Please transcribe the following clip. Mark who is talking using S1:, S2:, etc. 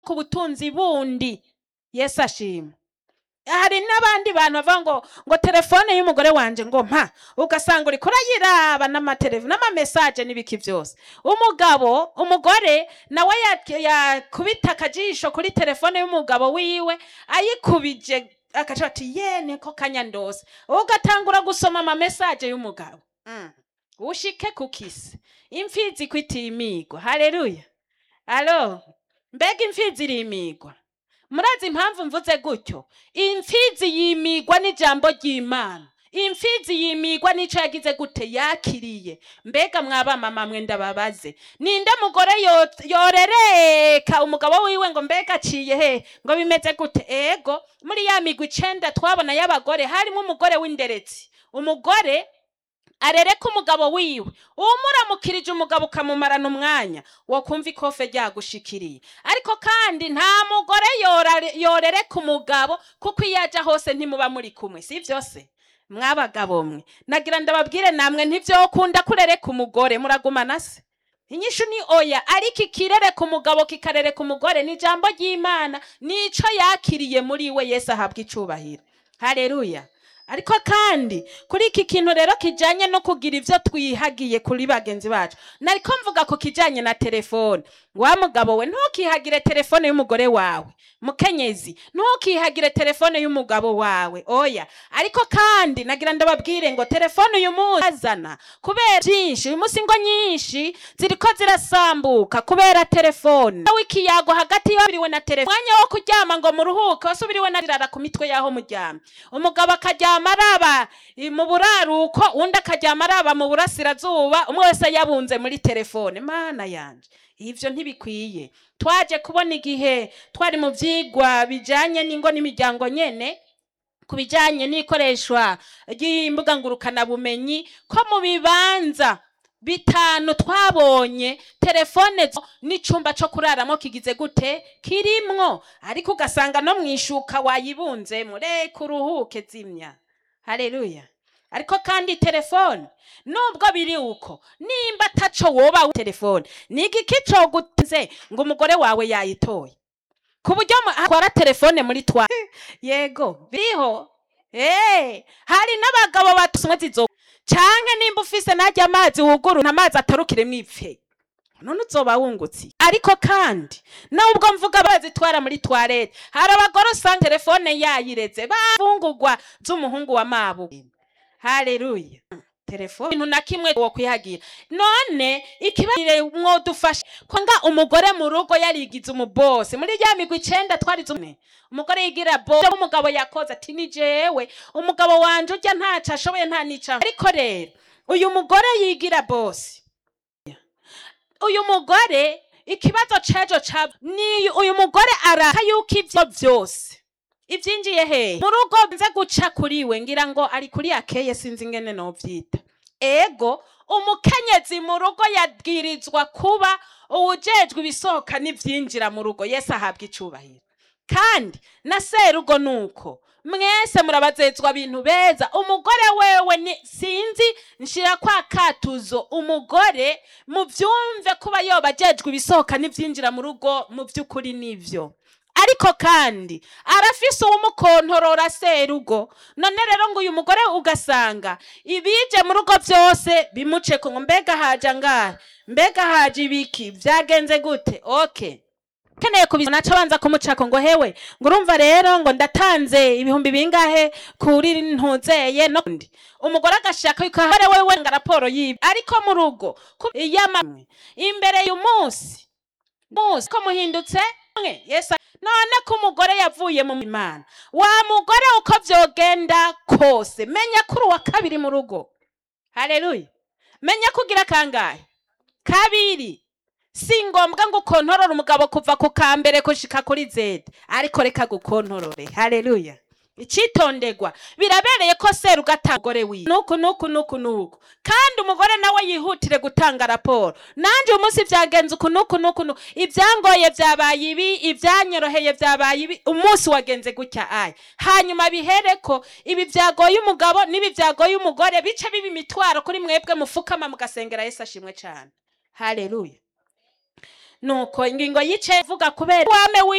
S1: ku butunzi bundi yesu ashima hari n'abandi bantu bavuga ngo ngo telefone y'umugore wanje ngo mpa ugasanga uriko urayiraba n'amaterevi n'amamesaje n'ibiki byose umugabo umugore nawe ya- yakubita akajisho kuri telefone y'umugabo wiwe ayikubije agaca ati ye niko kanya ndose ugatangura gusoma amamesaje y'umugabo Mm. ushike ku kisi imfizi kwitimigwa haleluya alo mbega imfizi irimigwa murazi impamvu mvuze gutyo imfizi yimigwa n'ijambo ry'imana imfizi yimigwa n'ico yagize gute yakiriye mbega mwabamama mwe ndababaze ninde mugore yo- yorereka umugabo wiwe ngo mbega aciye he ngo bimeze gute ego muri ya migwi icenda twabona y'abagore harimo umugore w'inderetsi umugore arereka umugabo wiwe umuramukirije umugabo ukamumarana umwanya wo kumva ikofe ryagushikiriye ariko kandi nta mugore yorare- yorereka umugabo kuko iyo aja hose ntimuba muri kumwe si byose mwabagabo mwe nagira ndababwire namwe ntivyokunda kurereka umugore muragumana se inyishu ni oya ariko ikirereka umugabo kikarereka umugore ni ijambo ry'imana nico yakiriye muri we yesu ahabwa icubahiro haleluya ariko kandi kuri iki kintu rero kijanye no kugira ivyo twihagiye kuri bagenzi bacu nariko mvuga ku kijanye na telefone wa mugabo we ntukihagire telefone y'umugore wawe mukenyezi ntukihagire telefone y'umugabo wawe oya ariko kandi nagira ndababwire ngo telefone uyu munsi azana kubera byinshi uyu munsi ngo nyinshi ziriko zirasambuka kubera telefone nawe ikiyago hagati yabiriwe na telefone umwanya wo kuryama ngo muruhuke wasubiriwe na rirara ku mitwe y'aho muryama umugabo akaryama araba i- mu buraruko undi akaryama araba mu burasirazuba umwe wese yabunze muri telefone mana yanje ivyo ntibikwiye twaje kubona igihe twari mu vyigwa bijanye n'ingo n'imiryango nyene ku bijanye n'ikoreshwa ry'imbuga ngurukanabumenyi ko mu bibanza bitanu twabonye telefone zo n'icumba co kuraramo kigize gute kirimwo ariko ugasanga no mwishuka wayibunzemo reka uruhuke zimya haleluya ariko kandi telefone nubwo biri uko nimba ataco woba wi- telefone ni igiki cogutinze ngo umugore wawe yayitoye ku buryo mu- atwara telefone muri twa yego biriho Eh, hari n'abagabo batusumwe zizo canke nimba ufise najya amazi wuguru amazi atarukiremwo ipfe none uzoba wungutse ariko kandi nubwo mvuga bazitwara muri toilette hari abagore usanga telefone yayireze bafungurwa z'umuhungu wa mabu haleluya telefone ibintu na kimwe wo kwihagira none ikibarire mwodufasha kwanga umugore mu rugo yarigize umubose muri rya migwi icenda twari zumwe umugore yigira bo umugabo yakoze ati ni jewe umugabo wanje urya ntaco ashoboye nta nica ariko rero uyu mugore yigira bosi uyu mugore ikibazo cejo ca ni uyu mugore araka yuko ivyo vyose ivyinjiye hehe mu rugo nze guca kuriwe ngira ngo ari kuri akeye sinzi ingene novyita ego umukenyezi mu rugo yabwirizwa kuba uwujejwe ibisohoka n'ivyinjira mu rugo yesu ahabwa icubahiro kandi na serugo nuko mwese murabazezwa bintu beza umugore wewe ni sinzi nshira kwa katuzo umugore muvyumve kuba yoba ajejwe ibisohoka n'ivyinjira mu rugo mu vy'ukuri nivyo ariko kandi arafise uwumukontorora serugo none rero ngo uyu mugore ugasanga ibije mu rugo vyose bimuceko ngo mbega haja ngahe mbega haje ibiki vyagenze gute okay keneye kubizana naca banza kumucako ngo hewe ngo urumva rero ngo ndatanze ibihumbi bingahe kuri ntuzeye no ndi umugore agashaka yuko ahore wewe nga raporo yibi ariko mu rugo ku- iyamamwe imbere y'umunsi munsi ko muhindutse mwe yesu none ko umugore yavuye mu imana wa mugore uko vyogenda kose menya kuri uwa kabiri mu rugo haleluya menya kugira kangahe kabiri si ngombwa ngo ukontorore umugabo kuva ku ka mbere gushika kuri zedi ariko reka gukontorore haleluya icitondegwa birabereye ko seru ugata umugore wiwe nuku nuku nuku nuku kandi umugore nawe yihutire gutanga raporo nanje uyu munsi vyagenze uku nuku nuku nuku ivyangoye vyabaye ibi ivyanyoroheye vyabaye ibi umunsi wagenze gutya aya hanyuma bihereko ibi vyagoye umugabo n'ibi vyagoye umugore bice biba imitwaro kuri mwebwe mufukama mugasengera yesu ashimwe cane haleluya nuko ingingo yicaye vuga kubera wame